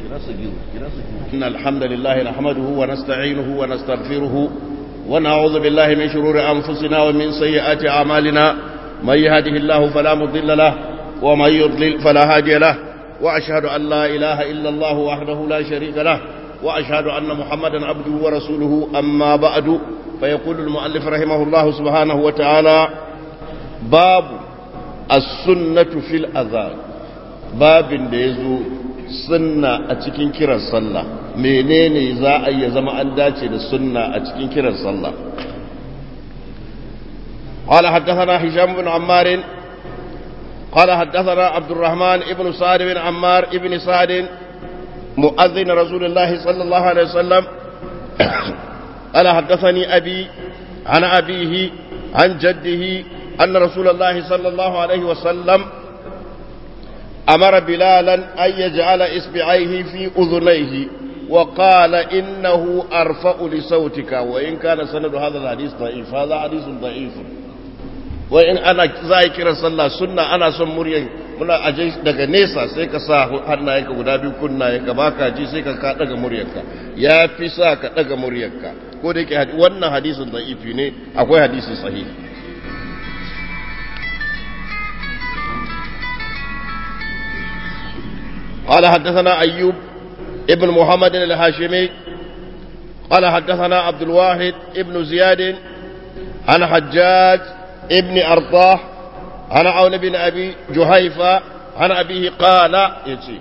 إن الحمد لله نحمده ونستعينه ونستغفره ونعوذ بالله من شرور أنفسنا ومن سيئات أعمالنا من يهده الله فلا مضل له ومن يضلل فلا هادي له وأشهد أن لا إله إلا الله وحده لا شريك له وأشهد أن محمدا عبده ورسوله أما بعد فيقول المؤلف رحمه الله سبحانه وتعالى باب السنة في الأذان باب ديزو sunna a cikin kiran sallah menene za a yi zama an dace da sunna a cikin kiran sallah قال حدثنا هشام بن عمار قال حدثنا عبد الرحمن ابن سعد بن عمار ابن سعد مؤذن رسول الله صلى الله عليه وسلم قال حدثني أبي عن أبيه عن جده أن رسول الله صلى الله عليه وسلم أمر بلالا أن يجعل إصبعيه في أذنيه وقال إنه أرفع لصوتك وإن كان سند هذا الحديث ضعيف هذا حديث ضعيف وإن أنا ذاكر صلى سنة أنا سن مريم muna aje daga nesa sai ka sa hannayenka guda biyu kunnayenka ba ka ji sai ka ka daga muryarka ya fi sa ka daga muryarka ko da yake wannan hadisin da'ifi ne akwai hadisi sahihi قال حدثنا أيوب ابن محمد الهاشمي قال حدثنا عبد الواحد ابن زياد عن حجاج ابن أرطاح عن عون بن أبي جهيفة عن أبيه قال يتي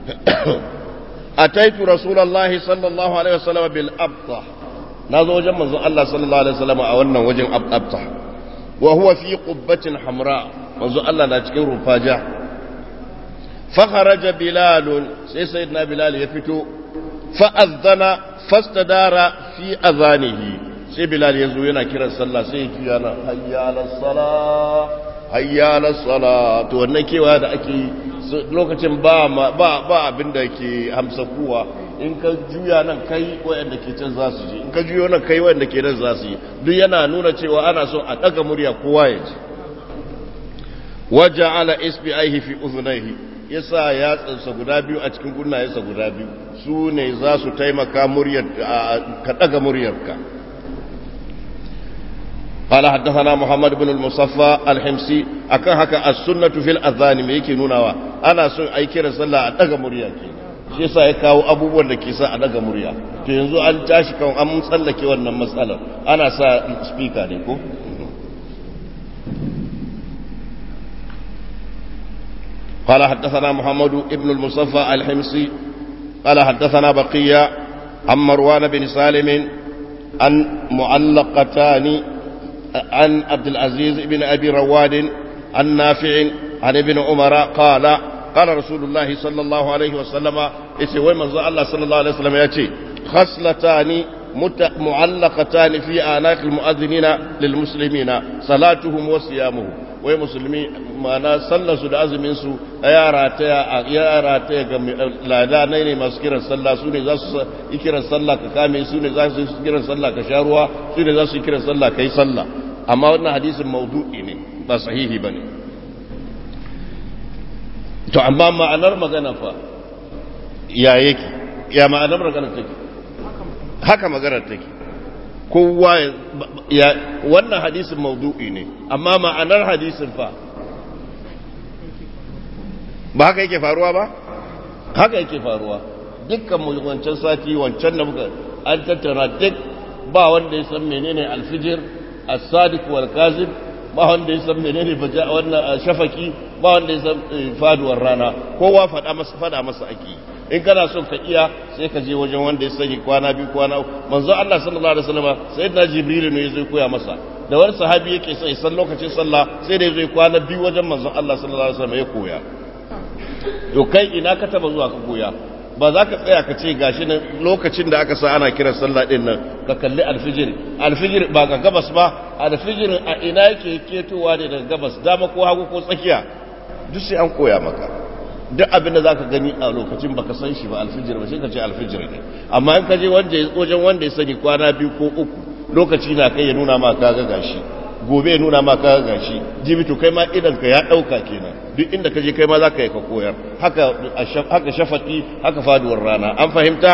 أتيت رسول الله صلى الله عليه وسلم بالأبطح نازو جمع الله صلى الله عليه وسلم أولنا وجه أبطح وهو في قبة حمراء منذ الله لا تكون رفاجة فخرج بلال سي سيدنا بلال يفتو فأذن فاستدار في أذانه سي بلال يزو ينا كرا صلى سي كيانا هيا على الصلاة هيا على الصلاة to wannan kewa da ake lokacin ba ba ba abin da ke hamsa kuwa in ka juya nan kai wayanda ke can za su ji in ka juyo nan kai wayanda ke nan za su yi duk yana nuna cewa ana so a daga murya kowa ya ji waja'ala isbi'aihi fi udhunayhi ya sa yatsansa guda biyu a cikin gunnayensa guda biyu su ne za su taimaka muryar ka ɗaga muryarka قال حدثنا محمد بن المصفى الحمصي akan haka as-sunnatu fil adhan me yake nunawa ana son ai kira sallah a daga murya ke shi yasa ya kawo abubuwan da ke sa a daga murya to yanzu an tashi kan an tsallake wannan matsalar ana sa speaker ne ko قال حدثنا محمد بن المصفى الحمصي قال حدثنا بقية عن مروان بن سالم عن معلقتان عن عبد العزيز بن أبي رواد عن نافع عن ابن عمر قال قال رسول الله صلى الله عليه وسلم يسوي من الله صلى الله عليه وسلم يأتي خصلتان معلقتان في آناق المؤذنين للمسلمين صلاتهم وصيامهم wai musulmi mana sallarsu da azuminsu ya rataya ya rataya ga ladanai ne masu kiran sallah su ne za su yi kiran sallah ka kame su ne za su yi kiran sallah ka sha ruwa su ne za su yi kiran sallah ka yi sallah amma wannan hadisin maudu'i ne ba sahihi ba ne to amma ma'anar magana fa ya yake ya ma'anar magana take haka maganar take kowa ya wannan hadisin maudu'i ne amma ma'anar hadisin fa ba haka yake faruwa ba haka yake faruwa dukkan mu wancan sati wancan da muka an tattara duk ba wanda ya san menene alfijir as-sadiq wal kazib ba wanda ya san menene baja wannan shafaki ba wanda ya san faduwar rana kowa fada masa fada masa ake in kana son ka iya sai ka je wajen wanda ya sani kwana biyu kwana manzo Allah sallallahu alaihi wasallam sayyidina jibril ne yazo koya masa da wani sahabi yake sai san lokacin sallah sai da yazo kwana biyu wajen manzo Allah sallallahu alaihi wasallam ya koya to kai ina ka taba zuwa ka koya ba za ka tsaya ka ce gashi nan lokacin da aka sa ana kiran sallah din nan ka kalli alfijir alfijir ba ga gabas ba alfijir a ina yake ketowa ne daga gabas dama ko hagu ko tsakiya duk sai an koya maka duk abin da za ka gani a lokacin baka san shi ba alfijir ba sai ka ce alfijir ne amma in ka je wajen wanda ya sani kwana biyu ko uku lokaci na kai ya nuna ma kaga gashi gobe nuna ma ka gashi jibitu kai ma idan ka ya dauka kenan duk inda ka je kai ma za ka yi ka koyar haka haka shafaqi haka faduwar rana an fahimta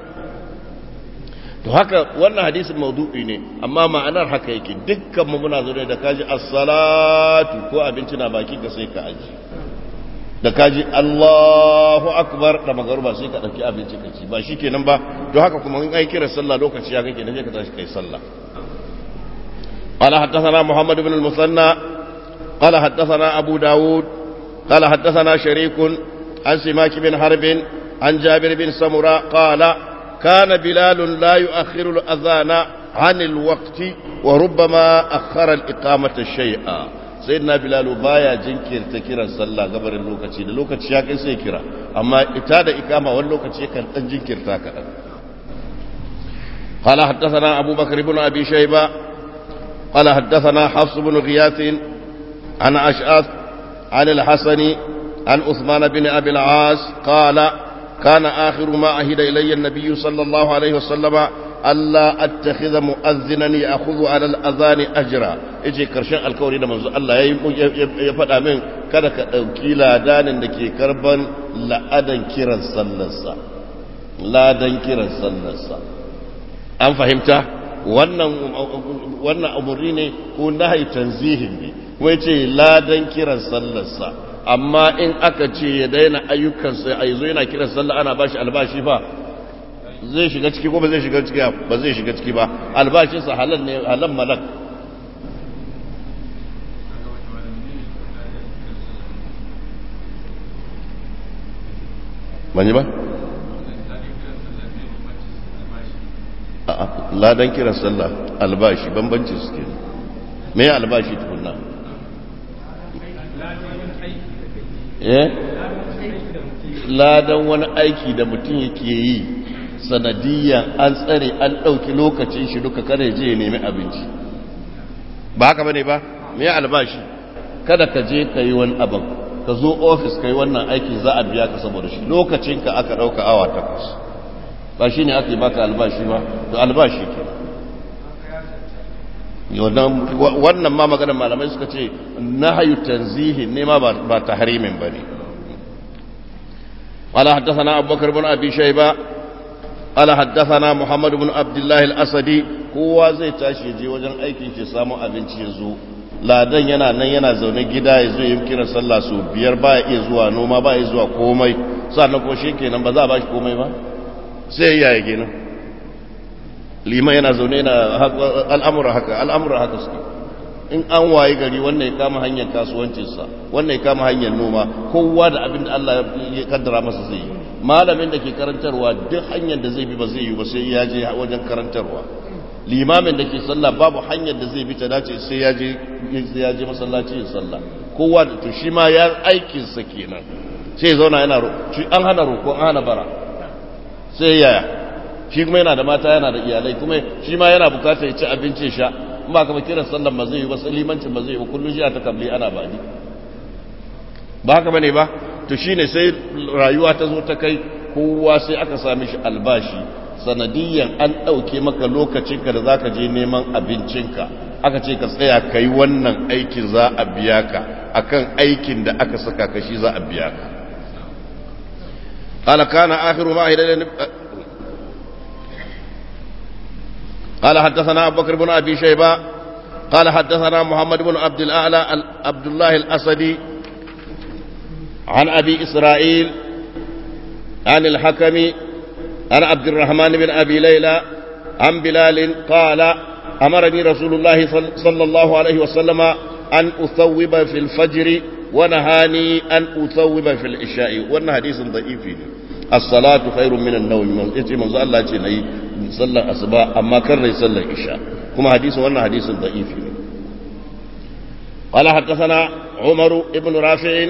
to haka wannan hadisin maudu'i ne amma ma'anar haka yake dukkan mu muna zaune da kaji as-salatu ko abinci na baki ka sai ka aji da kaji Allahu akbar da magaruba sai ka dauki abinci ka ci ba shikenan ba to haka kuma in ai kira sallah lokaci ya kake ne ka tashi kai sallah قال حدثنا محمد بن المثنى قال حدثنا أبو داود قال حدثنا شريك عن سماك بن حرب عن جابر بن سمرة قال كان بلال لا يؤخر الأذان عن الوقت وربما أخر الإقامة شيئا سيدنا بلال بايا جنكر تكرا صلى قبر اللوكتي اللوكتي شاكي سيكرا أما اتاد إقامة واللوكتي كان تنجنكر تاكرا قال حدثنا أبو بكر بن أبي شيبة قال حدثنا حفص بن غياث عن أشعث عن الحسن عن عثمان بن أبي العاص قال كان آخر ما عهد إلي النبي صلى الله عليه وسلم ألا أتخذ مؤذنا يأخذ على الأذان أجرا إجي كرشان الكوري da manzo Allah ya faɗa min kada ka ɗauki ladanin da ke karban la'adan kiran sallarsa ladan kiran sallarsa an fahimta wannan wannan umurni ne ko nahi tanzihin ne kuma yace ladan kiran sallarsa amma in aka ce ya daina ayyukansa a yanzu yana kiran sallah ana bashi albashi fa zai shiga ciki ko ba zai shiga ciki ba zai shiga ciki ba albashinsa halal ne halal malak ban yi ba? ladan kiran sallah albashi bambanci suke me albashi tukunna eh ladan wani aiki da mutum yake yi sanadiyyan an tsare an ɗauki lokacin shi duka kada je ya nemi abinci ba haka bane ba me albashi kada ka je ka yi wani abin ka zo ofis ka yi wannan aiki za a biya ka saboda shi lokacinka aka ɗauka awa takwas ba shi ne aka yi baka albashi ba to albashi ke wannan ma maganar malamai suka ce na hayu tanzihi ne ma ba ta harimin ba ne قال حدثنا أبو بكر بن أبي شيبة قال حدثنا محمد بن عبد الله الأسدي هو زي تاشي جي وجن أيكي شي سامو أبنشي يزو ladan yana nan yana zaune gida ya zo yi kiran sallah su biyar ba iya zuwa noma ba iya zuwa komai sannan ko shi kenan ba za a ba shi komai ba sai ya yi kenan liman yana zaune yana al'amura haka al'amura haka suke in an waye gari wannan ya kama hanyar kasuwancinsa wannan ya kama hanyar noma kowa da abin da Allah ya kaddara masa zai yi malamin da ke karantarwa duk hanyar da zai bi ba zai yi ba sai ya je wajen karantarwa limamin da ke sallah babu hanyar da zai bi ta dace sai ya je ya je masallaci yin sallah kowa da to shi ma ya aikin sa kenan sai ya zauna yana shi an hana roko an hana bara sai yaya shi kuma yana da mata yana da iyalai kuma shi ma yana bukatar ya ci abinci sha in ba ka ba kiran sallan ba zai yi ba limancin ba zai yi ba kullum shi ta kabli ana bani ba haka bane ba to shine sai rayuwa ta zo ta kai kowa sai aka sami shi albashi sanadiyyan an ɗauke maka lokacinka da za ka je neman abincinka aka ce ka tsaya ka yi wannan aikin za a biya ka akan aikin da aka saka ka shi za a biya ka قال كان آخر ما أهل قال حدثنا أبو بكر بن أبي شيبة قال حدثنا محمد بن عبد الأعلى عبد الله الأسدي عن أبي إسرائيل عن الحكم عن عبد الرحمن بن أبي ليلى عن بلال قال أمرني رسول الله صلى الله عليه وسلم أن أثوب في الفجر ونهاني أن أثوب في العشاء وأن حديث ضعيف الصلاة خير من النوم يتي منذ الله يتي صلى أصباء أما كان يصلى العشاء كما حديث وأن حديث ضعيف قال حدثنا عمر بن رافع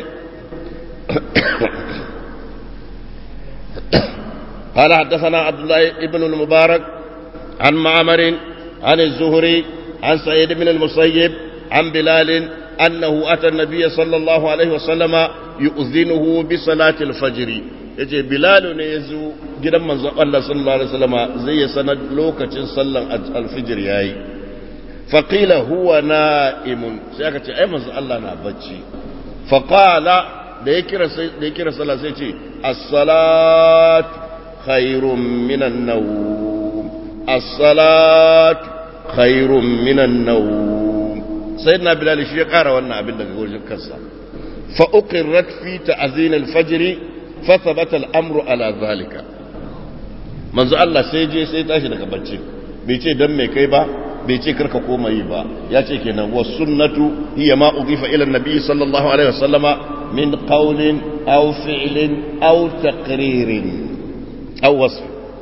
قال حدثنا عبد الله بن المبارك عن معمر عن الزهري عن سعيد بن المسيب عن بلال أنه أتى النبي صلى الله عليه وسلم يؤذنه بصلاة الفجر yace bilalu ne ya zo gidan manzon Allah sallallahu alaihi wasallam zai ya sanar lokacin sallan alfijir yayi faqila huwa na'imun sai aka ce ai manzo Allah na bacci faqala da ya kira sai da ya kira sallah sai ce as-salat khairun minan nawm as-salat khairun minan nawm sayyidina bilal shi ya kara wannan abin daga wajen kansa fa uqirrat fi ta'zin al-fajr fa thabata al-amru ala zalika manzo Allah sai je sai tashi daga bacci bai ce dan mai kai ba bai ce karka koma yi ba ya ce kenan wa sunnatu hiya ma udifa ila nabi sallallahu alaihi wasallama min qawlin aw fi'lin aw taqririn aw wasf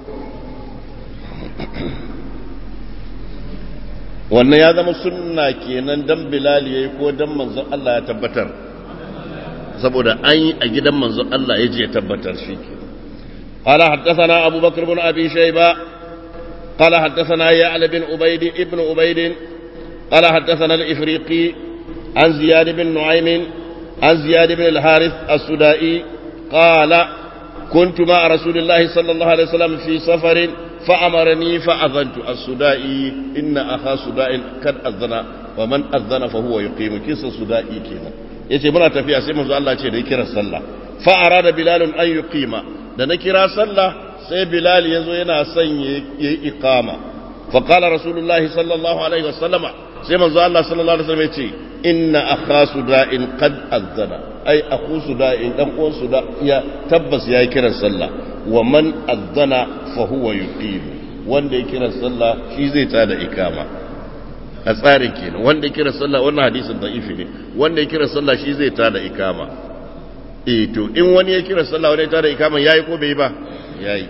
wannan ya zama sunna kenan dan bilal yayi ko dan manzon Allah ya tabbatar saboda an yi a gidan manzon Allah ya je ya tabbatar shi kenan قال حدثنا أبو بكر بن أبي شيبة قال حدثنا يعلى بن عبيد ابن عبيد قال حدثنا الإفريقي عن زياد بن نعيم عن زياد بن الحارث السدائي قال كنت مع رسول الله صلى الله عليه وسلم في سفر فأمرني فأذنت السدائي إن أخا سداء قد أذن ومن أذن فهو يقيم كيس السدائي كينا yace muna tafiya sai manzo Allah ce da ya kira sallah fa arada bilal an yuqima da na kira sallah sai bilal yazo yana son yayi iqama fa qala rasulullahi sallallahu alaihi wasallama sai manzo Allah sallallahu alaihi wasallam yace inna akha suda'in qad azzana ai akhu suda'in dan uwan suda ya tabbas yayi kiran sallah wa man azzana fa huwa yuqim wanda ya kira sallah shi zai tada ikama a tsarin kenan wanda ya kira sallah wannan hadisin da'ifi ne wanda ya kira sallah shi zai tada ikama eh to in wani ya kira sallah wani ya tada ikama yayi ko bai ba yayi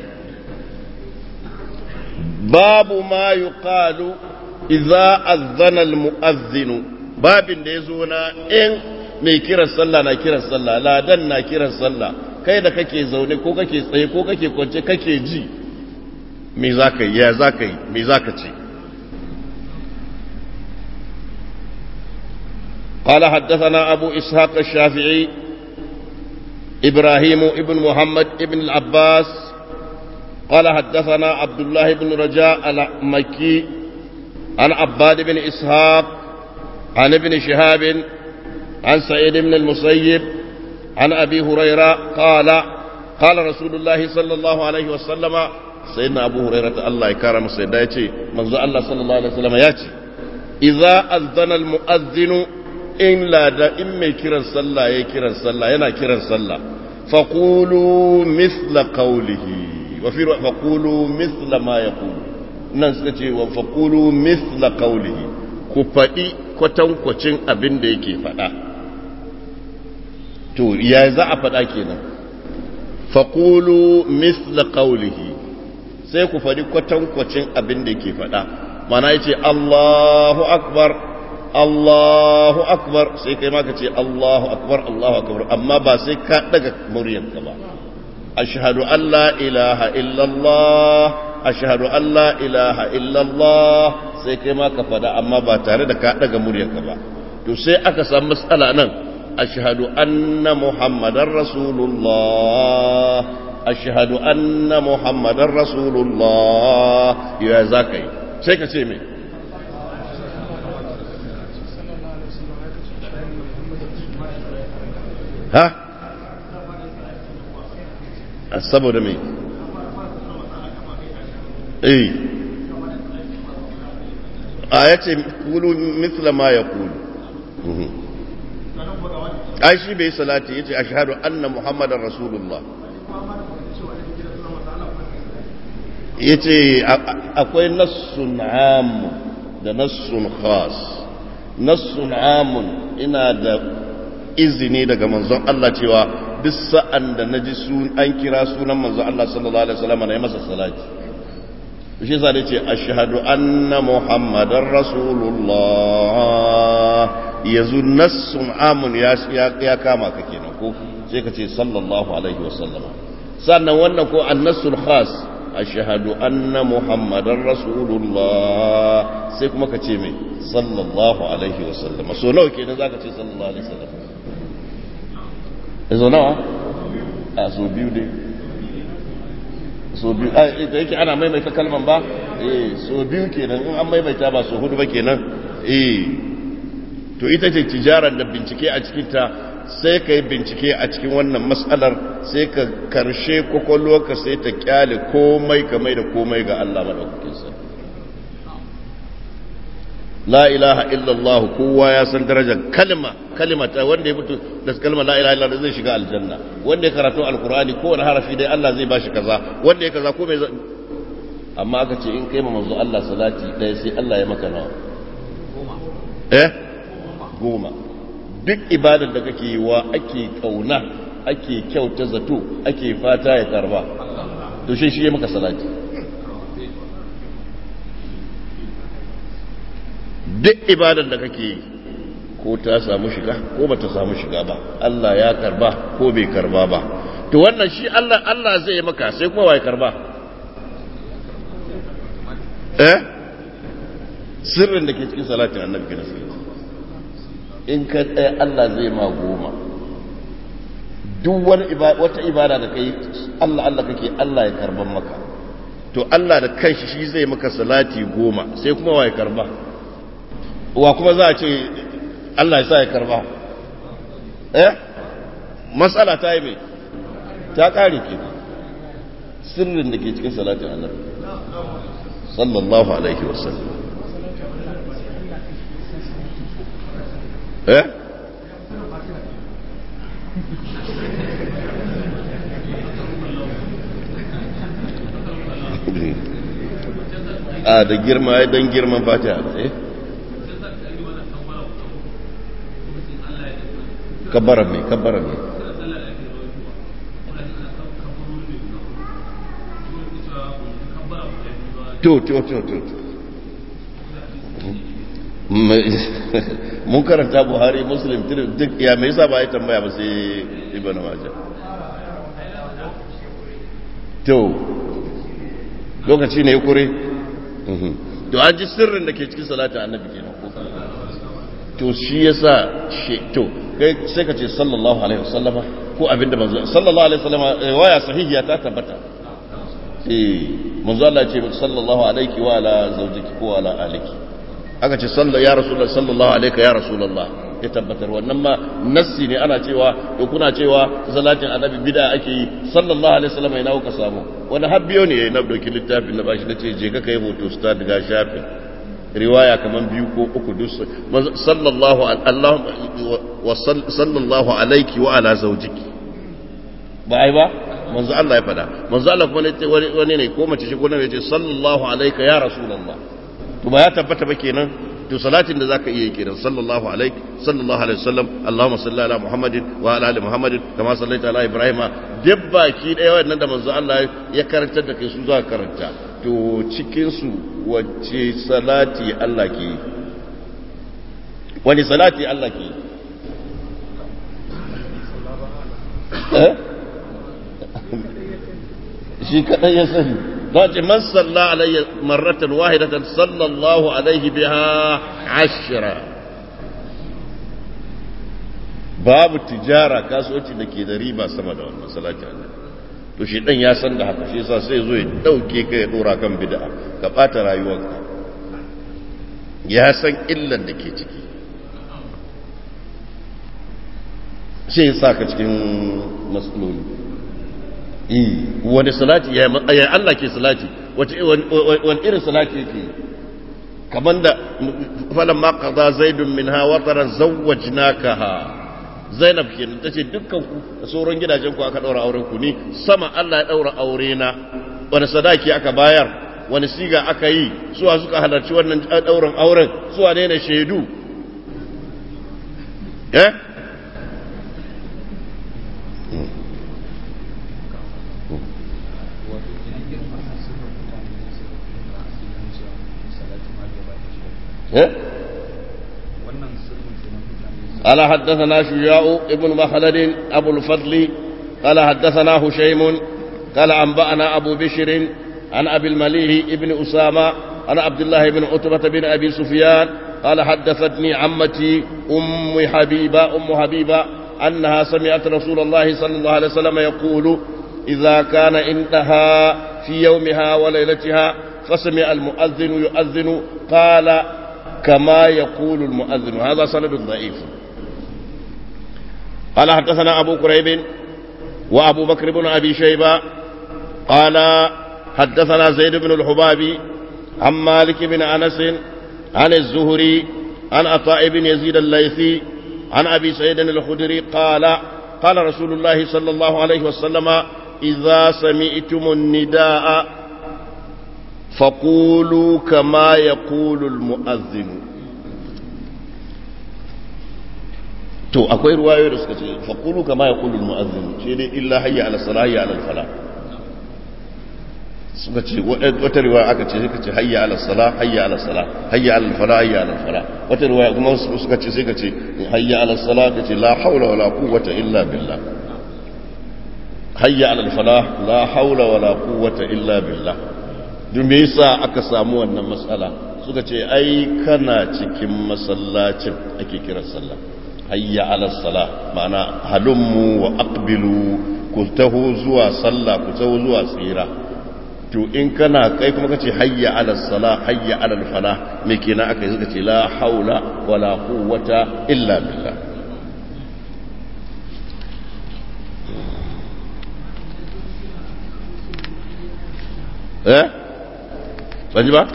babu ma yuqalu idza azzana almu'azzin babin da yazo na in mai kiran sallah na kiran sallah ladan na kiran sallah kai da kake zaune ko kake tsaye ko kake kwance kake ji me zaka yi ya zaka yi me zaka ce قال حدثنا أبو إسحاق الشافعي إبراهيم ابن محمد ابن العباس قال حدثنا عبد الله بن رجاء المكي عن عباد بن إسحاق عن ابن شهاب عن سعيد بن المسيب عن أبي هريرة قال قال رسول الله صلى الله عليه وسلم سيدنا أبو هريرة الله يكرم سيدنا يتي منذ الله صلى الله عليه وسلم ياتي إذا أذن المؤذن in lada in mai kiran sallah ya kiran sallah yana kiran sallah faqulu mithla qawlihi wa fi faqulu mithla ma yaqulu nan suka ce wa faqulu mithla qawlihi ku faɗi kwatankwacin abin da yake faɗa to ya za a faɗa kenan faqulu mithla qawlihi sai ku faɗi kwatankwacin abin da yake faɗa mana yace Allahu akbar Allahu akbar sai kai ma ka ce Allahu akbar Allahu akbar amma ba sai ka daga muryarka ba ashhadu an la ilaha illallah ashhadu an la ilaha illallah sai kai ma ka fada amma ba tare da ka daga muryarka ba to sai aka samu matsala nan ashhadu anna muhammadar rasulullah ashhadu anna muhammadar rasulullah ya zaka yi sai ka ce me ha saboda mai eh a ya ce kulu mitla ma ya kulu ai shi bai salati ya ce a shahadu anna muhammadan rasulullah ya ce akwai nassun amu da nassun khas nassun amun ina da izini daga manzon Allah cewa duk sa'an da na ji an kira sunan manzon Allah sallallahu Alaihi wasallam na yi masa salati. shi sa da ce ashhadu anna muhammadar rasulullah yanzu nassun amun ya kama ka kenan ko sai ka ce sallallahu alaihi wasallama sannan wannan ko annasul khas ashhadu anna muhammadar rasulullah sai kuma ka ce mai sallallahu alaihi wasallama so nawa kenan zaka ce sallallahu alaihi wasallama yanzu nawa a so biyu dai so biyu a ita yake ana maimaita kalman ba eh so biyu kenan in an maimaita ba so hudu ba kenan eh to ita ce tijarar da bincike a cikinta sai ka yi bincike a cikin wannan matsalar sai ka karshe kwakwalwarka sai ta kyale komai kamai da komai ga Allah maɗaukakin sa la ilaha illallah kowa ya san darajar kalma kalma ta wanda ya mutu da kalma la ilaha illallah zai shiga aljanna wanda ya karatu alkur'ani kowane harafi dai Allah zai bashi kaza wanda ya kaza ko mai amma aka ce in kai ma manzo Allah salati ɗaya sai Allah ya maka nawa eh goma duk ibadar da kake yi wa ake kauna ake kyauta zato ake fata ya karba to shi shi ya maka salati duk ibadar da kake yi ko ta samu shiga ko ba ta samu shiga ba Allah ya karba ko bai karba ba to wannan shi Allah Allah zai maka sai kuma wai karba eh sirrin da ke cikin salatin annabi kenan in ka tsaye Allah zai ma goma duk wani wata ibada da kai Allah Allah kake Allah ya karban maka to Allah da kanshi shi zai maka salati goma sai kuma wa ya karba wa kuma za a ce Allah ya sa ya karba eh matsala ta yi mai ta kare ke sirrin da ke cikin salatin annabi sallallahu alaihi wasallam eh a da girma ya don girman fatiha eh kabbaran mai kabbaran mai to to to to mun karanta buhari muslim duk ya mai yasa ba ya tambaya ba sai ibn majah to lokaci ne ya kure to an ji sirrin da ke cikin salata annabi kenan ko to shi yasa shi to kai sai ka ce sallallahu alaihi wasallama ko abinda manzo sallallahu alaihi wasallama waya sahihiya ta tabbata eh manzo Allah ya ce sallallahu alaihi wa ala zawjiki ko ala aliki aka ce ya rasulullah sallallahu alaihi ya rasulullah ya tabbatar wannan ma nassi ne ana cewa to kuna cewa salatin annabi bid'a ake yi sallallahu alaihi wasallam ina kuka samu wani habbiyo ne na dauki littafin na bashi nace je ka kai hoto sta daga shafin riwaya kaman biyu ko uku duk sallallahu Allah wa sallallahu alaihi wa ala zawjiki ba ai ba manzo Allah ya fada manzo Allah kuma ne wani ne ko mace shi ko ne ya ce sallallahu alaihi ya rasulullah to ba ya tabbata ba kenan to salatin da zaka iya yi kenan sallallahu alaihi sallallahu alaihi wasallam Allahumma salli ala Muhammadin wa ala ali Muhammadin kama sallaita ala Ibrahim duk baki daya wannan da manzo Allah ya karantar da kai su za karanta to cikin su wacce salati Allah ke yi wani salati Allah ke yi eh shi kadai ya sani ذات من صلى علي مرة واحدة صلى الله عليه بها عشرة babu tijara kasuwanci da ke da riba sama da wannan salati Allah to shi dan ya san da haka shi yasa sai zo ya dauke ka ya dora kan bid'a ka bata rayuwarka ya san illan da ke ciki sai ya saka cikin matsaloli wani salati ya Allah ke salati wani irin salati yake kamar da falon maka za zaidun min hawa tsaron zawajnaka ha zainab ke ta ce dukkan ku da sauran gidajen ku aka ɗaura auren ku ni sama Allah ya ɗaura aure na wani sadaki aka bayar wani siga aka yi suwa suka halarci wannan ɗaurin auren suwa ne na shaidu eh قال حدثنا شجاع ابن مخلد أبو الفضل قال حدثنا هشيم قال أنبأنا أبو بشر عن أبي المليح ابن أسامة عن عبد الله بن عتبة بن أبي سفيان قال حدثتني عمتي أم حبيبة أم حبيبة أنها سمعت رسول الله صلى الله عليه وسلم يقول إذا كان عندها في يومها وليلتها فسمع المؤذن يؤذن قال كما يقول المؤذن هذا سند ضعيف قال حدثنا أبو كريب وأبو بكر بن أبي شيبة قال حدثنا زيد بن الحبابي عن مالك بن أنس عن الزهري عن عطاء بن يزيد الليثي عن أبي سعيد الخدري قال قال رسول الله صلى الله عليه وسلم إذا سمعتم النداء فقولوا كما يقول المؤذن to akwai ruwayoyi da suka ce faƙulu kama ya ƙulu mu'azzin ce dai illa hayya ala sala hayya ala fala suka ce wata riwaya aka ce suka ce hayya ala sala hayya ala sala hayya ala fala hayya ala fala wata riwaya kuma suka ce sai ka ce hayya ala sala ka ce la haula wala quwwata illa billah hayya ala fala la haula wala quwwata illa billah duk me yasa aka samu wannan matsala suka ce ai kana cikin masallacin ake kiran sallah hayya ala sala ma'ana halummu wa aqbilu ku taho zuwa sallah ku taho zuwa tsira to in kana kai kuma kace hayya ala sala hayya ala fala me kenan aka yi suka ce la haula wala quwwata illa billah eh Banji ba?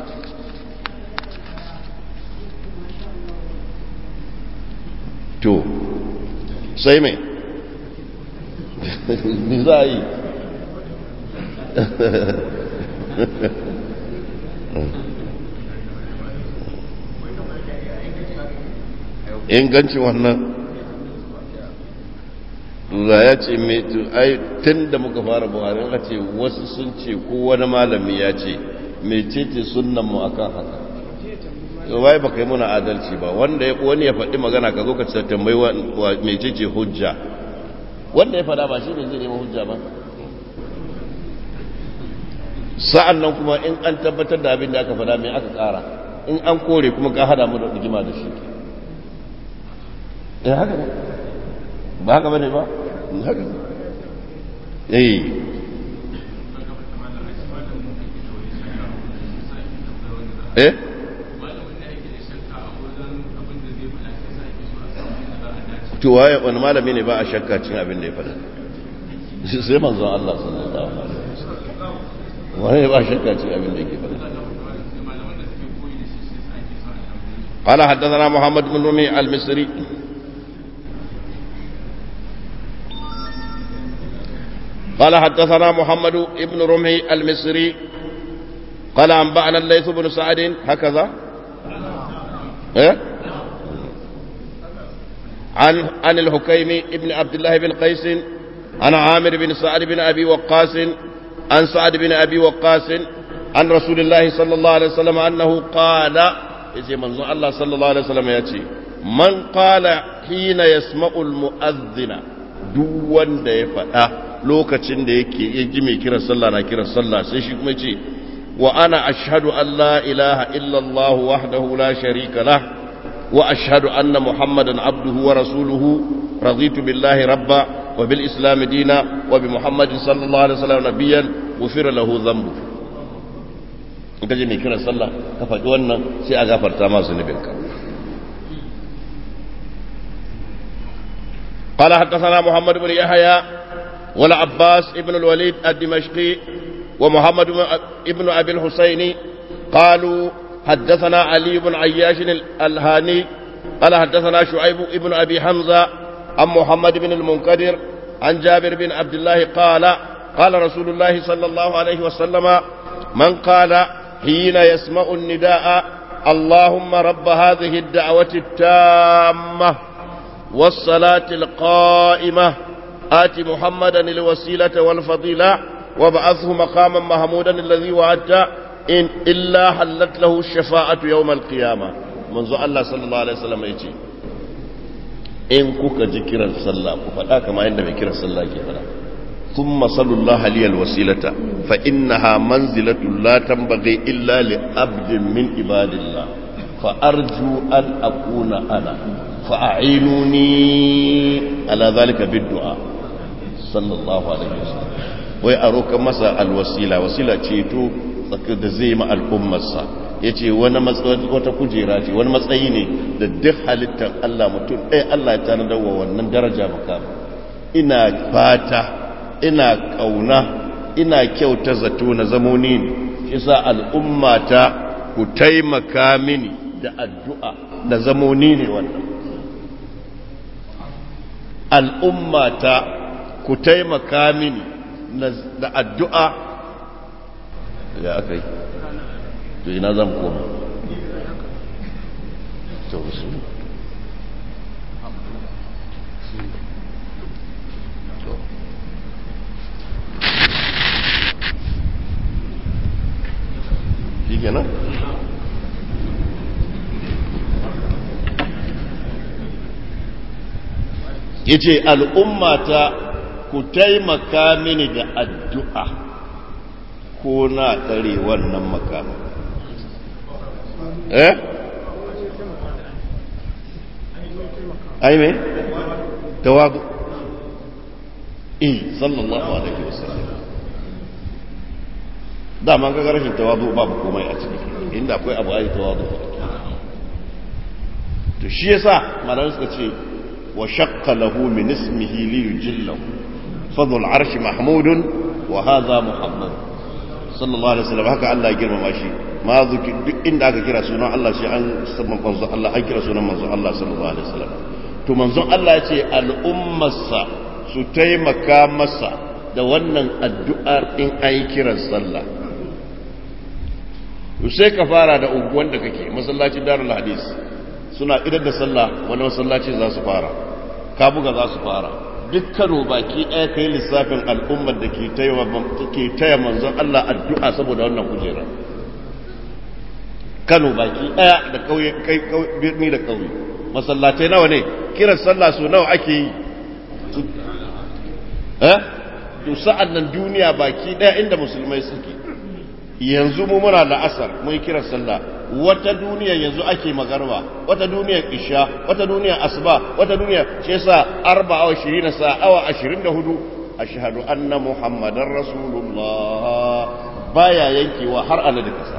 To, sai mai, ni za a yi. Ingancin wannan za ya ce mai ai tun da muka fara buhari a ce wasu sun ce ko wani malami ya ce mecece sunan mu akan haka to bai baka yi muna adalci ba wanda ya wani ya faɗi magana ka zo ka ce tambayi wa mecece hujja wanda ya faɗa ba shi ne zai nema hujja ba sa'an nan kuma in an tabbatar da abin da aka faɗa mai aka ƙara in an kore kuma ka hada mu da rigima da shi eh haka ne ba haka bane ba haka ne eh eh to waye wani malami ne ba a shakka cin abin da ya faɗa sai manzon Allah sallallahu alaihi wasallam wani ba a shakka cin abin da yake faɗa قال حدثنا محمد بن رمي المصري قال حدثنا محمد بن رمي المصري قال أنبأنا الليث بن سعد هكذا إيه؟ عن عن الحكيم ابن عبد الله بن قيس عن عامر بن سعد بن ابي وقاص عن سعد بن ابي وقاص عن رسول الله صلى الله عليه وسلم انه قال يجي منزو الله صلى الله عليه وسلم يأتي من قال حين يسمع المؤذن duk wanda ya faɗa lokacin da yake ya ji mai kiran sallah na kiran sallah sai shi kuma ce wa ana ashhadu an la ilaha illallah wahdahu la sharika lah وأشهد أن محمدا عبده ورسوله رضيت بالله ربا وبالإسلام دينا وبمحمد صلى الله عليه وسلم نبيا غفر له ذنبه in ka je mai kiran sallah ka faɗi wannan sai a gafarta ma zunubinka قال حدثنا محمد بن يحيى والعباس ابن الوليد الدمشقي ومحمد ابن ابي الحسين قالوا حدثنا علي بن عياش الهاني قال حدثنا شعيب بن أبي حمزة عن محمد بن المنكدر عن جابر بن عبد الله قال قال رسول الله صلى الله عليه وسلم من قال حين يسمع النداء اللهم رب هذه الدعوة التامة والصلاة القائمة آت محمدا الوسيلة والفضيلة وابعثه مقاما محمودا الذي وعدته in illa hallat lahu shafa'atu yawmal qiyama manzo Allah sallallahu alaihi wasallam yace in kuka ji kiran sallah ku faɗa kamar yadda mai kiran sallah ke faɗa thumma sallallahu alaihi wasilata fa innaha manzilatu la tanbaghi illa li abdin min ibadillah fa arju an akuna ana fa a'inuni ala dhalika bid-du'a sallallahu alaihi wasallam wai a roƙa masa alwasila wasila ceto da zai ma al'ummarsa ya ce wata kujera ce wani matsayi ne da duk halittar Allah mutum ɗaya Allah ya tanadar wa wannan daraja makama ina fata ina ƙauna ina kyauta zato na zamoni ne shi sa al'ummata ku taimaka mini da addu'a da zamoni ne wannan al'ummata ku taimaka mini da addu'a ya aka yi to ina zan koma to su shi kenan ya ce al'ummata ku taimaka mini da addu'a ko na tsare wannan makamu eh ai me tawadu eh sallallahu alaihi wasallam dama ga rashin tawadu babu komai a ciki inda akwai abu ai tawadu to shi yasa malamai suka ce wa shaqqa lahu min ismihi li yujillahu fadl arshi mahmudun wa hadha muhammad sallallahu alaihi wasallam haka Allah ya girmama shi ma zuki duk inda aka kira sunan Allah shi an sabban manzon Allah an kira sunan manzon Allah sallallahu alaihi wasallam to manzon Allah ya ce al'ummarsa su taimaka masa da wannan addu'ar in an yi kiran sallah sai ka fara da unguwan da kake masallacin darul hadis suna idan da sallah wani masallaci za su fara ka buga za su fara dukkanu baki ɗaya kai lissafin al'ummar da ke taya manzon Allah addu'a saboda wannan kujera kano baki ɗaya da ƙauye birni da ƙauye masallatai nawa ne kiran sallah su nawa ake yi eh to sa'an nan duniya baki ɗaya inda musulmai suke yanzu mu muna la'asar mun kiran sallah wata duniya yanzu ake magarba wata duniya isha wata duniya asuba wata duniya shi yasa arba awa shirin sa awa ashirin da hudu ashhadu anna muhammadar rasulullah baya yankewa har ana da kasa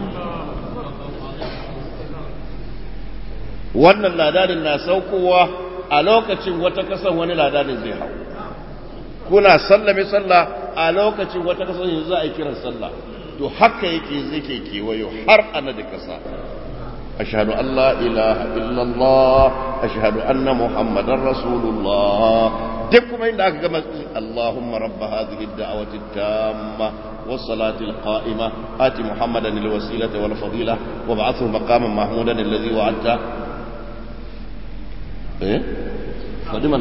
wannan ladanin na saukowa a lokacin wata kasan wani ladanin zai hau kuna sallame sallah a lokacin wata kasan yanzu za a yi kiran sallah to haka yake zai ke kewayo har ana da kasa ashhadu an la ilaha illallah ashhadu anna muhammadar rasulullah duk kuma inda aka gama allahumma rabba hadhihi ad-da'wati at-tamma was-salati al-qa'ima ati muhammadan al-wasilata wal-fadila wab'athhu maqaman mahmudan alladhi wa'adta eh fadi mana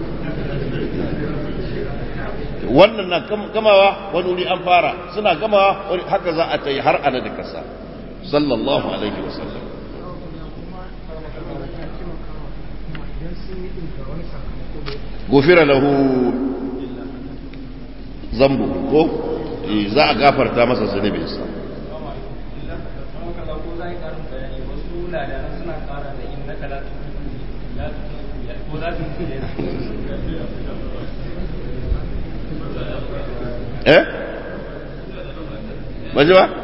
wannan na gamawa wani wuri an fara suna gamawa wani haka za a ta yi har ana da kasa sallallahu alaihi wasallam gufira lahu zambu ko za a gafarta masa zunubinsa eh baje ba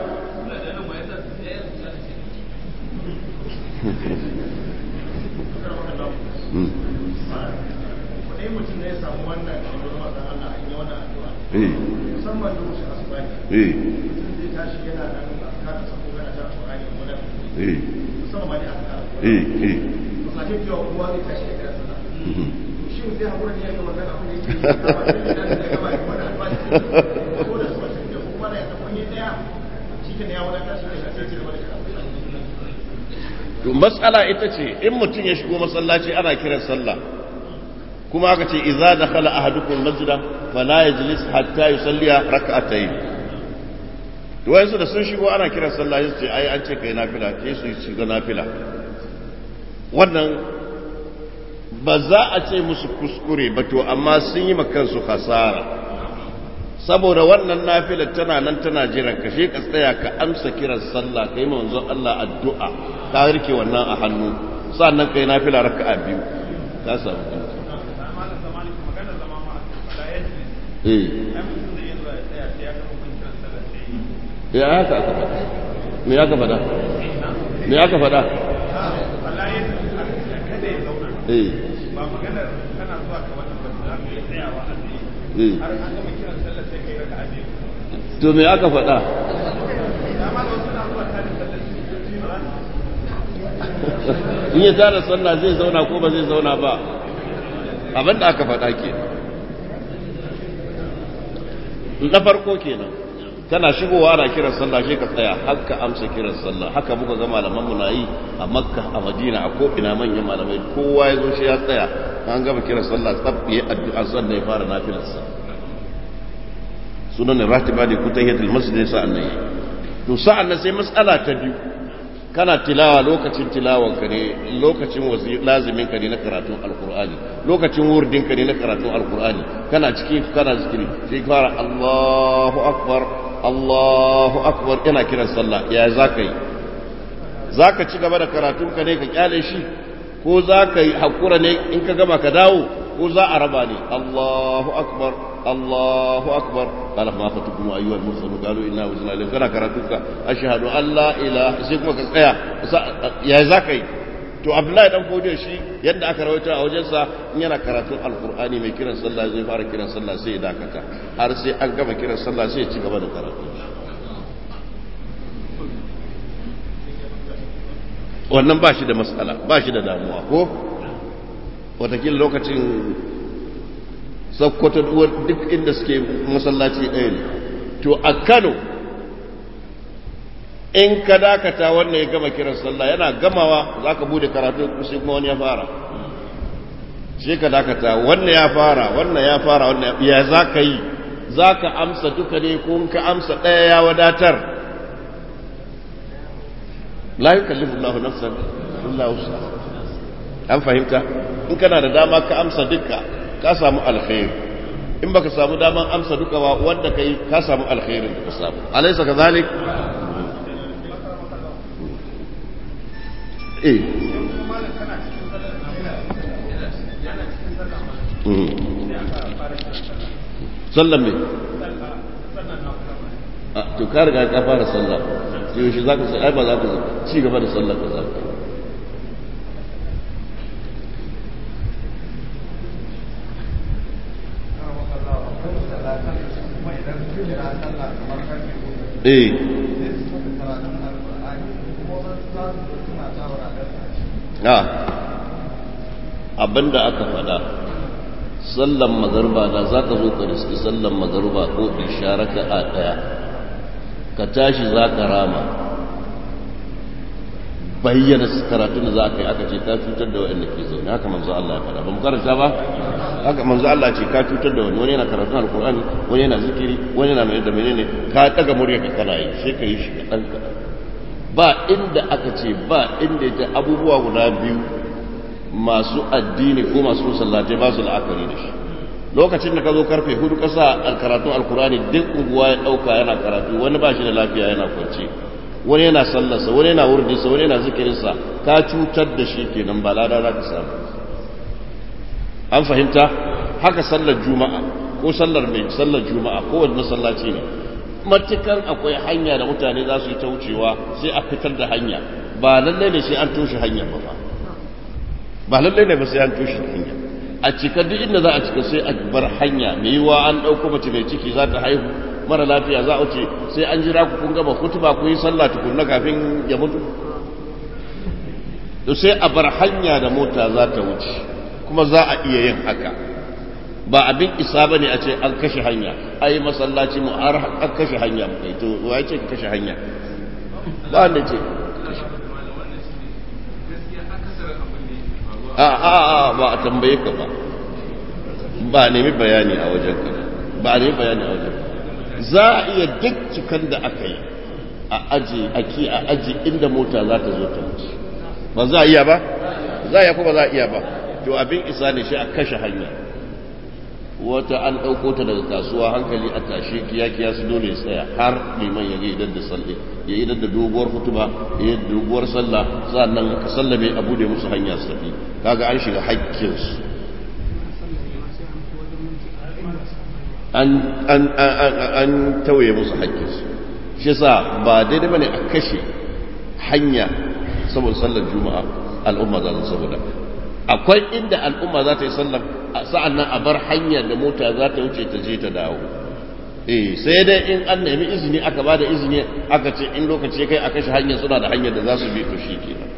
to matsala ita ce in mutum ya shigo masallaci ana kiran sallah kuma aka ce idza dakhala ahadukum masjida fala yajlis hatta yusalliya rak'atayn to wayansu da sun shigo ana kiran sallah sai ce ai an ce kai nafila sai su shiga nafila wannan ba za a ce musu kuskure ba to amma sun yi kansu hasara saboda wannan nafila tana nan tana jiran ka shi ka tsaya ka amsa kiran sallah kai manzon Allah addu'a ka rike wannan a hannu sannan kai nafila raka'a biyu ka samu eh ya haka aka faɗa me aka fada me aka fada eh ba maganar kana zuwa ka wannan ba za ka yi tsayawa a tsaye har an gama kiran sallar sai kai raka a biyu to me aka fada dama da wasu na zuwa tare sallar su ba in ya tara sallah zai zauna ko ba zai zauna ba abin da aka faɗa ke na farko kenan kana shigowa ana kiran sallah shi ka tsaya haka amsa kiran sallah haka muka ga malaman mu na yi a makka a madina a ko'ina manyan malamai kowa ya zo shi ya tsaya an gama kiran sallah tsabbi ya addu'a sannan ya fara nafilarsa sunan ratiba ne kutahiyatul masjid sa'an nan to sa'an nan sai mas'ala ta biyu kana tilawa lokacin tilawanka ne lokacin lazimin ka ne na karatun alkur'ani lokacin wurdin ka ne na karatun alkur'ani kana ciki kana zikiri sai fara Allahu akbar Allahu akbar yana kiran sallah ya zaka yi zaka ci gaba da karatun ka ne ka kyale shi ko zaka yi hakura ne in ka gama ka dawo ko za a raba ne Allahu akbar Allahu akbar qala ma fatukum ayyuha al-mursalun qalu inna wazna ilayka kana karatuka ashhadu an la ilaha sai kuma ka tsaya ya zaka yi to Abdullahi dan fodiyo shi yadda aka rawaito a wajensa in yana karatun alqur'ani mai kiran sallah zai fara kiran sallah sai ya dakata har sai an gama kiran sallah sai ya ci gaba da karatu wannan ba shi da matsala ba shi da damuwa ko watakila lokacin sakkwato duk inda suke masallaci ɗaya ne to a kano in ka dakata wannan ya gama kiran sallah yana gamawa za ka bude karatu sai kuma wani ya fara shi ka dakata wannan ya fara wannan ya fara wannan ya za ka yi za ka amsa duka ne ko ka amsa ɗaya ya wadatar la yukallifu Allahu nafsan illa wus'aha an fahimta in kana da dama ka amsa duka ka samu alkhairi in baka samu daman amsa duka ba wanda kai ka samu alkhairin da ka samu alaysa kadhalik eh sallan me to ka riga ka fara sallah sai yaushe zaka sai ai ba za ka ci gaba da sallar ka za ka eh a abinda aka fada sallan magarba da za ka zo ka riski sallan magarba ko isharaka a daya ka tashi za ka rama bayyana karatun da za ka yi aka ce ka cutar da waɗanda ke zaune haka manzo Allah ya faɗa ba mu karanta ba haka manzo Allah ce ka cutar da wani wani yana karatun alkur'ani wani yana zikiri wani yana mai da menene ka daga murya ka kana yi sai ka yi shi kaɗan kaɗan ba inda aka ce ba inda ita abubuwa guda biyu masu addini ko masu musallatai ba su la'akari da shi lokacin da ka zo karfe hudu kasa karatun alkur'ani duk unguwa ya ɗauka yana karatu wani ba shi da lafiya yana kwance wani yana sallarsa wani yana wurdinsa wani yana zikirinsa ka cutar da shi kenan ba lada za ka samu an fahimta haka sallar juma'a ko sallar mai sallar juma'a ko wani masallaci ne matukan akwai hanya da mutane za su yi ta wucewa sai a fitar da hanya ba lallai ne sai an toshe hanya ba ba ba lallai ne ba sai an toshe hanya a cika duk inda za a cika sai a bar hanya mai yiwa an ɗauko mace mai ciki za ta haihu mara lafiya za a wuce sai an jira ku kun gama kutuba ku yi sallah tukunna kafin ya mutu to sai a bar hanya da mota za ta wuce kuma za a iya yin haka ba abin isa bane a ce an kashe hanya ai masallaci mu har an kashe hanya mu kai to wai ce kashe hanya ba wanda ce a a a ba a tambaye ka ba ba a nemi bayani a wajen ka ba a nemi bayani a wajen za a iya duk cikan da aka yi a aji a ki a aji inda mota za ta zo ta wuce ba za a iya ba za a iya ko ba za a iya ba to abin isa ne shi a kashe hanya wata an ɗauko ta daga kasuwa hankali a tashe kiya-kiya su dole tsaya har liman ya yi idan da salle ya yi idan da doguwar hutuba ya yi doguwar sallah sannan ka sallame a bude musu hanya su tafi kaga an shiga haƙƙinsu an tauye musu haƙƙinsu shi yasa ba daidai bane a kashe hanya saboda sallar juma'a al'umma za su saboda akwai inda al'umma za ta yi sallar sa'an nan a bar hanyar da mota za ta wuce ta je ta dawo eh sai dai in an nemi izini aka ba da izini aka ce in lokaci kai a kashe hanyar suna da hanyar da za su bi to shi kenan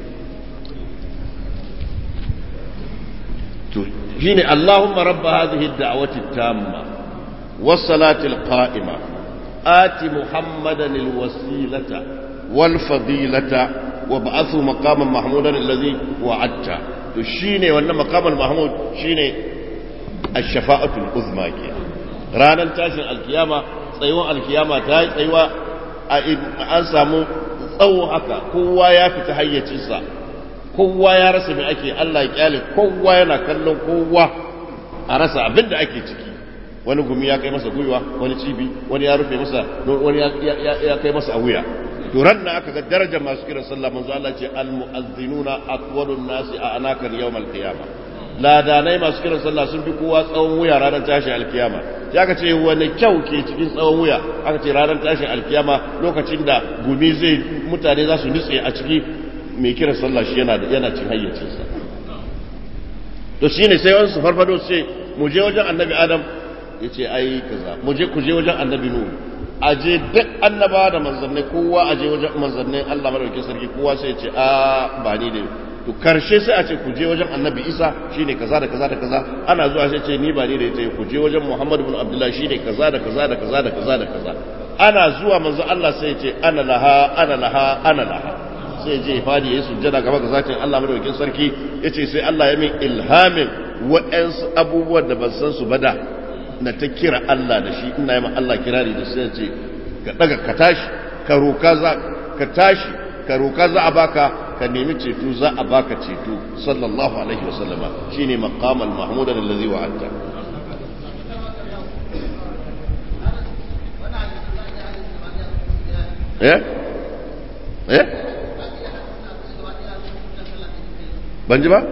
to shine Allahumma rabb hadhihi ad-da'wati at-tamma was-salati al-qa'ima ati Muhammadan al-wasilata wal-fadilata wab'athu maqaman mahmudan alladhi wa'adta to shine wannan maqamal mahmud shine ash-shafa'atu al-uzma kenan ranar tashin alkiyama tsayuwan alkiyama ta yi tsayuwa an samu tsawo haka kowa ya fita hayyacinsa kowa ya rasa mai ake Allah ya kyale kowa yana kallon kowa a rasa abin da ake ciki wani gumi ya kai masa gwiwa wani cibi wani ya rufe masa wani ya kai masa a wuya to ran da aka ga darajar masu kiran sallah manzo Allah ce al mu'azzinuna atwalun nasi a anakan yawmal qiyamah ladanai masu kiran sallah sun fi kowa tsawon wuya ranar tashin alkiyama ya ka ce wani kyau ke cikin tsawon wuya aka ce ranar tashin alkiyama lokacin da gumi zai mutane za su nutse a ciki mai kiran sallah shi yana yana cin hayyacinsa to shine sai wani su farfado su ce mu je wajen annabi adam ya ce ai kaza mu je ku je wajen annabi nuhu a je duk annabawa da manzannai kowa a je wajen manzannai Allah madaukakin sarki kowa sai ya ce a ba ni ne to karshe sai a ce ku je wajen annabi isa shine kaza da kaza da kaza ana zuwa sai ce ni ba ni da ita ku je wajen muhammad ibn abdullah shine kaza da kaza da kaza da kaza da kaza ana zuwa manzo Allah sai ya ce ana laha ana laha ana laha sai je fadi ya sujjada gaba ga zatin Allah madaukakin sarki yace sai Allah ya min ilhamin wa'ansu abubuwan da ban san su ba da na ta kira Allah da shi ina yi ma Allah kirari da sai ya ce ka daga ka tashi ka roka za ka tashi ka roka za a baka ka nemi ceto za a baka ceto sallallahu alaihi wasallama shine maqamal mahmudan allazi wa'adta eh eh ban ji ba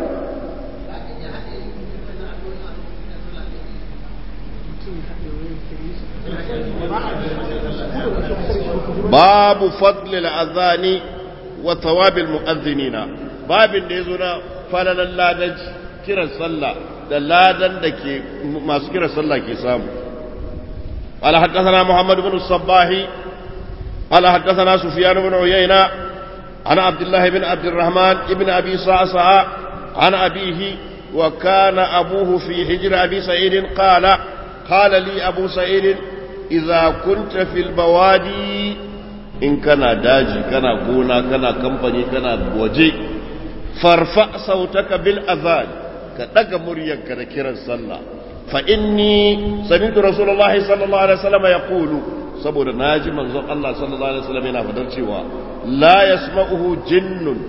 babu fadlil azani wa thawabil mu'azzinina babin da yazo na falalan ladan kiran sallah da ladan da ke masu kiran sallah ke samu قال حدثنا محمد بن الصباح قال حدثنا سفيان بن عيينة عن عبد الله بن عبد الرحمن بن أبي صعصع عن أبيه وكان أبوه في حجر أبي سعيد قال قال لي أبو سعيد إذا كنت في البوادي in kana daji kana gona kana kamfani kana waje farfa sautaka bil azan ka daga muryarka da kiran sallah fa inni sami'tu rasulullahi sallallahu alaihi wasallam yaqulu saboda naji manzon Allah sallallahu alaihi wasallam yana fadar cewa la yasma'uhu jinnun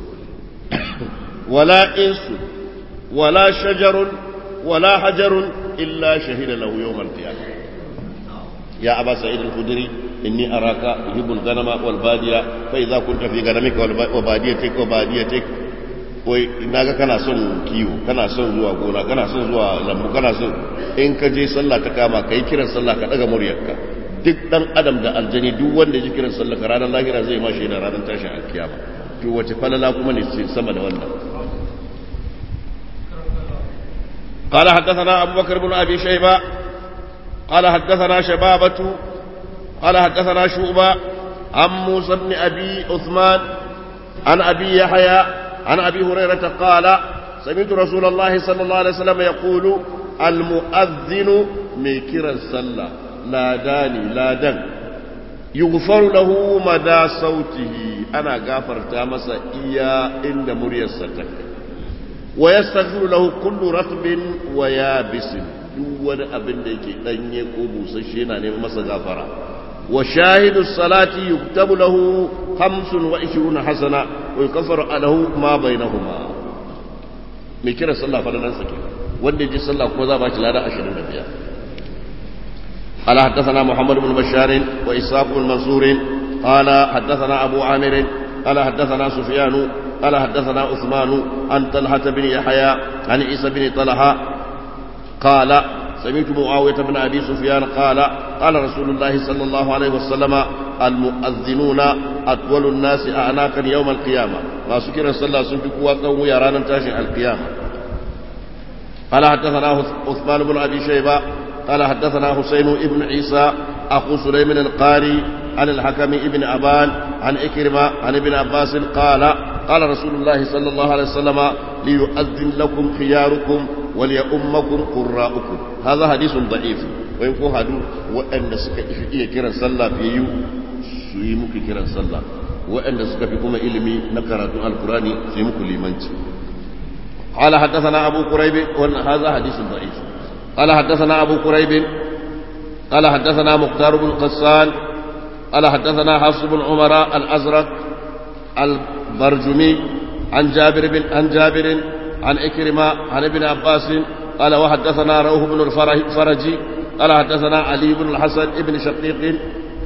wala insu wala shajarun wala hajarun illa shahida lahu yawm al-qiyamah ya aba sa'id al-khudri إني أراك يحب الغنم والبادية فإذا كنت في غنمك وباديتك وباديتك wai naga kana son kiwo kana son zuwa gona kana son zuwa lambu kana son in ka je sallah ta kama kai kiran sallah ka daga muryarka duk dan adam da aljani duk wanda ji kiran sallah ka ranar lahira zai ma shi da ranar tashin alkiyama to wace falala kuma ne sama da wannan قال حدثنا أبو بكر بن أبي شيبة قال حدثنا شبابة قال حدثنا شعبة عن موسى بن أبي عثمان عن أبي يحيى عن أبي هريرة قال سمعت رسول الله صلى الله عليه وسلم يقول المؤذن ميكر الصلاة لا داني لا دن يغفر له مدى صوته أنا غافر تامس إيا إن مريا ستك ويستغفر له كل رطب ويابس دون أبن ديكي دنيا قبوس الشينا نمس غفرا وشاهد الصلاة يكتب له خمس وعشرون حسنة ويكفر له ما بينهما mai kira sallah fadalansa ke wanda ji sallah kuma za ba shi lada 25 قال حدثنا محمد بن بشار وإسحاق بن منصور قال حدثنا أبو عامر قال حدثنا سفيان قال حدثنا عثمان عن طلحة بن يحيى عن عيسى بن طلحة قال سمعت معاوية بن أبي سفيان قال قال رسول الله صلى الله عليه وسلم المؤذنون أطول الناس أعناقا يوم القيامة ما سكر صلى الله عليه وسلم قوم يرانا تاشي القيامة قال حدثنا عثمان بن أبي شيبة قال حدثنا حسين بن عيسى أخو سليم القاري عن الحكم ابن أبان عن إكرمة عن ابن عباس قال قال رسول الله صلى الله عليه وسلم ليؤذن لكم خياركم وليؤمكم قراؤكم هذا حديث ضعيف وإن كان هدو وأن سكا إيه كرا صلى في يو سيمك كرا صلى وأن سكا في كما إلمي نكرة القرآن سيمك لمنتي قال حدثنا أبو قريب هذا حديث ضعيف قال حدثنا أبو قريب قال حدثنا مختار بن قسان قال حدثنا حفص بن عمر الأزرق البرجمي عن جابر بن عن جابر عن إكرمة عن ابن عباس قال وحدثنا روح بن الفرج قال حدثنا علي بن الحسن ابن شقيق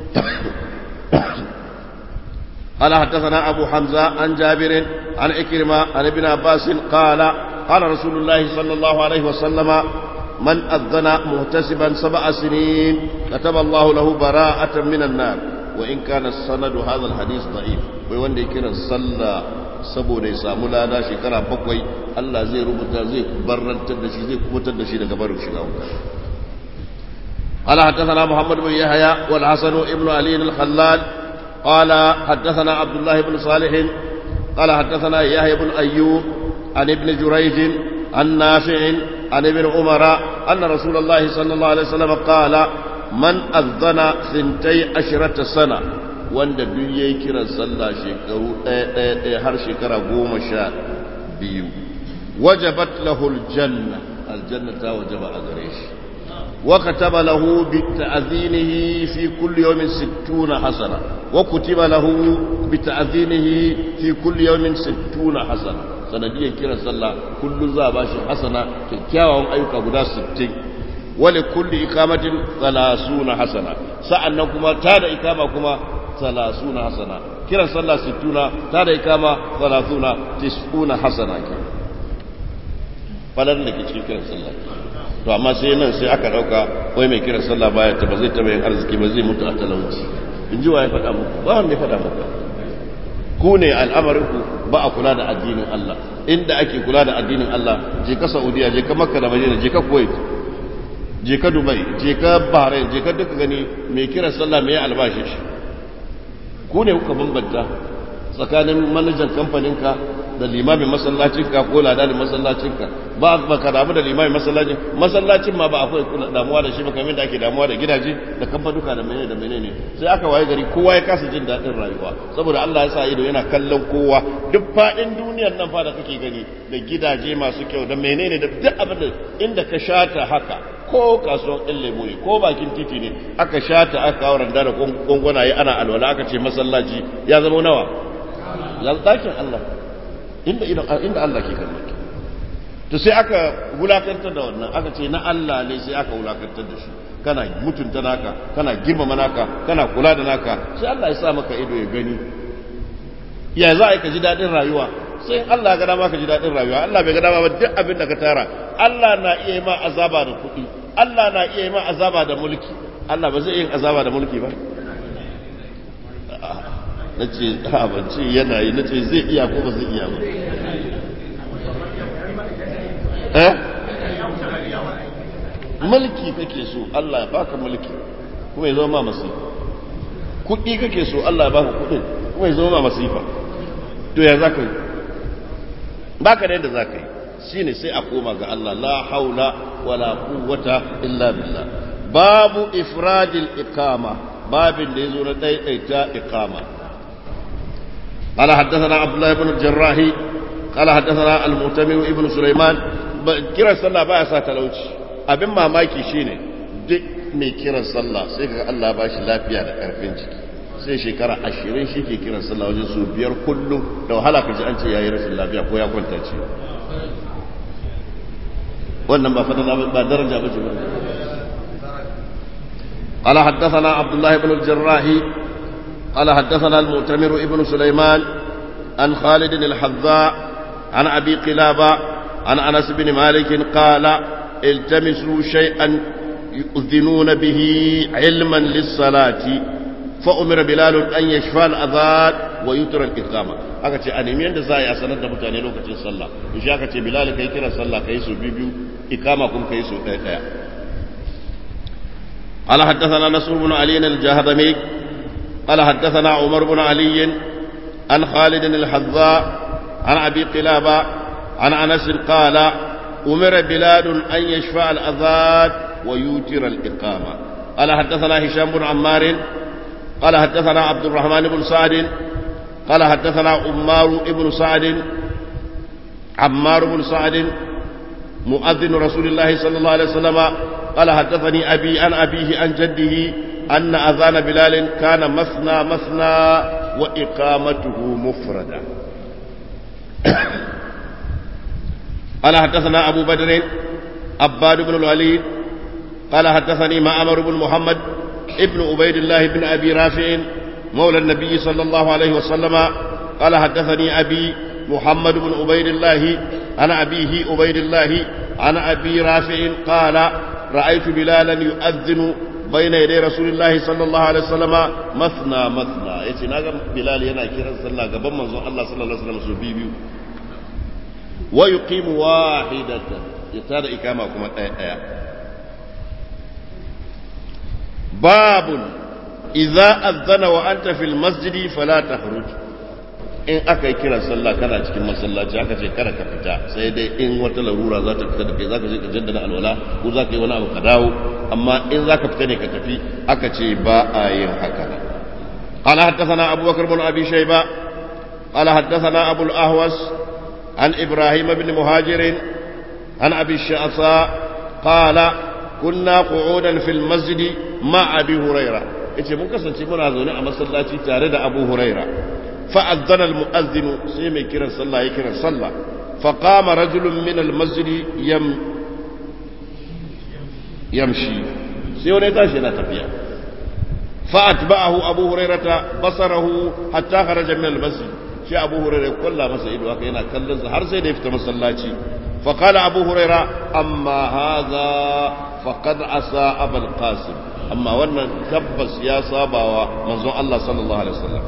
قال حدثنا أبو حمزة عن جابر عن إكرمة عن ابن عباس قال قال رسول الله صلى الله عليه وسلم من أذن مهتسبا سبع سنين كتب الله له براءة من النار وإن كان السند هذا الحديث ضعيف ويوان كنا صلى saboda ya samu lada shekara bakwai Allah zai rubuta zai barrantar da shi zai kubutar da shi daga barin shiga wuta قال حدثنا محمد بن يحيى والحسن ابن علي الخلال قال حدثنا عبد الله بن صالح قال حدثنا يحيى بن أيوب عن ابن جريج عن نافع عن ابن عمر أن رسول الله صلى الله عليه وسلم قال من أذن ثنتي عشرة سنة wanda duk ya yi kiran sallah shekaru ɗaya ɗaya har shekara goma sha biyu wajabat lahul janna aljanna ta wajaba a gare shi wa kataba lahu bi ta'zinihi fi kulli yawmin 60 hasana wa kutiba lahu bi ta'zinihi fi kulli yawmin 60 hasana sanadiyar kiran sallah kullun za a bashi hasana kyakkyawan ayyuka guda 60 wali kulli ikamatin 30 hasana sa'annan kuma ta da ikama kuma ثلاثون حسنة كلا صلى ستون تارى إكامة ثلاثون تسعون حسنة falan da ke cikin kiran sallah to amma sai nan sai aka dauka wai mai kiran sallah baya ta ba zai taba yin arziki ba zai mutu a talauci in ji wa ya faɗa muku ba wanda ya faɗa muku ku ne al'amarin ku ba a kula da addinin Allah inda ake kula da addinin Allah je ka Saudiya je ka Makka da Madina je ka Kuwait je ka Dubai je ka Bahrain je ka duka gani mai kiran sallah mai albashi shi ku ne kuka bambanta tsakanin manajan kamfaninka da limamin masallacinka ko ladanin masallacinka ba ba ka damu da limamin masallacin masallacin ma ba akwai damuwa da shi ba kamar da ake damuwa da gidaje da kamfanuka da menene da menene sai aka waye gari kowa ya kasa jin daɗin rayuwa saboda Allah ya sa ido yana kallon kowa duk faɗin duniyar nan fa da kake gani da gidaje masu kyau da menene da duk abin da inda ka shata haka ko kasuwan ɗin lemu ne ko bakin titi ne aka shata aka kawo randa da gwangwanaye ana alwala aka ce masallaci ya zama nawa ya ɗakin Allah inda inda Allah ke kallon ki to sai aka wulakantar da wannan aka ce na Allah ne sai aka wulakantar da shi kana mutunta naka kana girmama naka kana kula da naka sai Allah ya sa maka ido ya gani ya za a yi ka ji daɗin rayuwa sai Allah ga dama ka ji daɗin rayuwa Allah bai ga dama ba duk abin da ka tara Allah na iya yi ma azaba da kuɗi Allah na iya yi ma azaba da mulki Allah ba zai yin azaba da mulki ba na ce ha ban ce yana yi na ce zai iya ko ba zai iya ba eh mulki kake so Allah ya baka mulki kuma ya zama ma masifa kuɗi kake so Allah ya baka kuɗin kuma ya zama ma masifa to ya za ka yi baka da yadda za ka yi shi ne sai a koma ga Allah la haula wala quwwata illa billah babu ifradil iqama babin da yazo na daidaita iqama قال حدثنا عبد الله بن الجراح قال حدثنا المعتمر ابن سليمان كرا صلى با سا talauci abin mamaki shine duk mai kiran sallah sai kaga Allah ba shi lafiya da karfin jiki sai shekara ashirin shi ke kiran sallah wajen su biyar kullum da wahala ka ji an ce yayi rashin lafiya ko ya kwanta ce wannan ba fadala ba daraja ba ce ba قال حدثنا عبد الله بن الجراح قال حدثنا المؤتمر ابن سليمان عن خالد الحذاء عن أبي قلابة عن أنس بن مالك قال التمسوا شيئا يؤذنون به علما للصلاة فأمر بلال أن يشفى الأذان ويتر الإقامة aka ce a nemi yadda za a yi a sanar da mutane lokacin sallah in shi aka ce bilal kai kira sallah kai su biyu ikama kuma kai su ɗaya ɗaya قال حدثنا نصر بن علي الجهضمي قال حدثنا عمر بن علي عن خالد الحذاء عن أبي قلابة عن أنس قال أمر بلال أن يشفع الأذان ويوتر الإقامة قال حدثنا هشام بن عمار قال حدثنا عبد الرحمن بن سعد قال حدثنا عمار بن سعد عمار بن سعد مؤذن رسول الله صلى الله عليه وسلم قال حدثني أبي عن أبيه عن جده أن أذان بلال كان مثنى مثنى وإقامته مفردة قال حدثنا أبو بدر عباد بن الوليد قال حدثني معمر بن محمد ابن عبيد الله بن أبي رافع مولى النبي صلى الله عليه وسلم قال حدثني أبي محمد بن عبيد الله عن أبيه عبيد الله عن أبي رافع قال رأيت بلالا يؤذن بين يدي رسول الله صلى الله عليه وسلم مثنى مثنى يتي ناغا بلال yana kiran sallah gaban manzon Allah sallallahu alaihi wasallam su biyu wa yuqimu wahidatan ya tada ikama kuma daya daya babun idza azana wa anta fil masjidi fala takhruj in aka yi kiran sallah kana cikin masallaci aka ce kada ka fita sai dai in wata larura za ta fita da kai za ka je ka jaddada alwala ko za ka yi wani abu ka dawo amma in za ka fita ne ka tafi aka ce ba a yin haka قال حدثنا أبو بكر بن أبي شيبة قال حدثنا أبو الأهوس عن إبراهيم بن مهاجر عن أبي الشعصاء قال كنا قعودا في المسجد مع أبي هريرة إيش ممكن سنتي منا زوني أما صلاتي تارد أبو هريرة فأذن المؤذن سيمي كرا صلى يكرا صلى فقام رجل من المسجد يم يمشي سيوني تاشي لا تفيا فأتبعه أبو هريرة بصره حتى خرج من المسجد شي أبو هريرة كل مسجد وكينا كلز هر سيد يفتح مسلاتي فقال أبو هريرة أما هذا فقد عصى أبا القاسم أما وانا تبس يا صابا ومنزون الله صلى الله عليه وسلم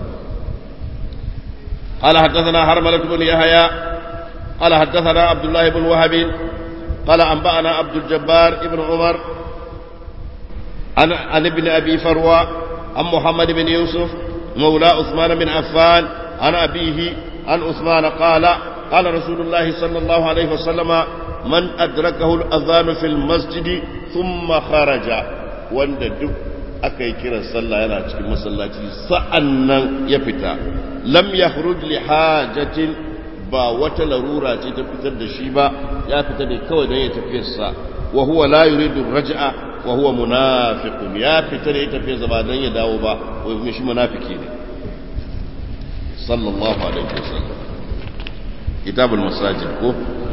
قال حدثنا حرملة بن يحيى قال حدثنا عبد الله بن وهب قال أنبأنا عبد الجبار بن عمر عن عن ابن أبي فروة عن محمد بن يوسف مولى عثمان بن عفان عن أبيه عن عثمان قال قال رسول الله صلى الله عليه وسلم من أدركه الأذان في المسجد ثم خرج وند دك aka yi kiran sallah yana cikin masallaci sa'an nan ya fita lam ya li hajatin ba wata larura ce ta fitar da shi ba ya fita ne kawai don ya tafiyarsa wa huwa la yuridu raj'a wa huwa munafiqun ya fita ne ya tafiya zaba don ya dawo ba wa shi munafiki ne sallallahu alaihi wasallam kitabul masajid ko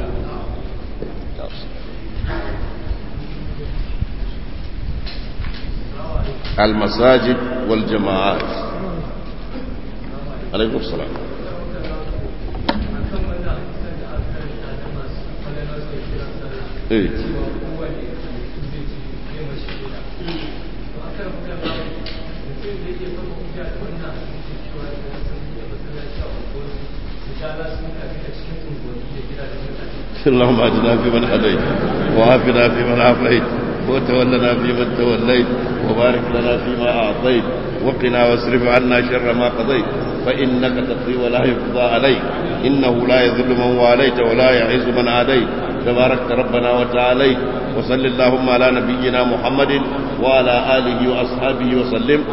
المساجد والجماعات عليكم السلام ايه اللهم اجنا في من هديت وعافنا في من عافيت وتولنا فيمن توليت وبارك لنا فيما أعطيت وقنا واصرف عنا شر ما قضيت فإنك تقضي ولا يقضى عليك إنه لا يذل من واليت ولا يعز من عاديت تباركت ربنا وتعاليت وصل اللهم على نبينا محمد وعلى آله وأصحابه وسلم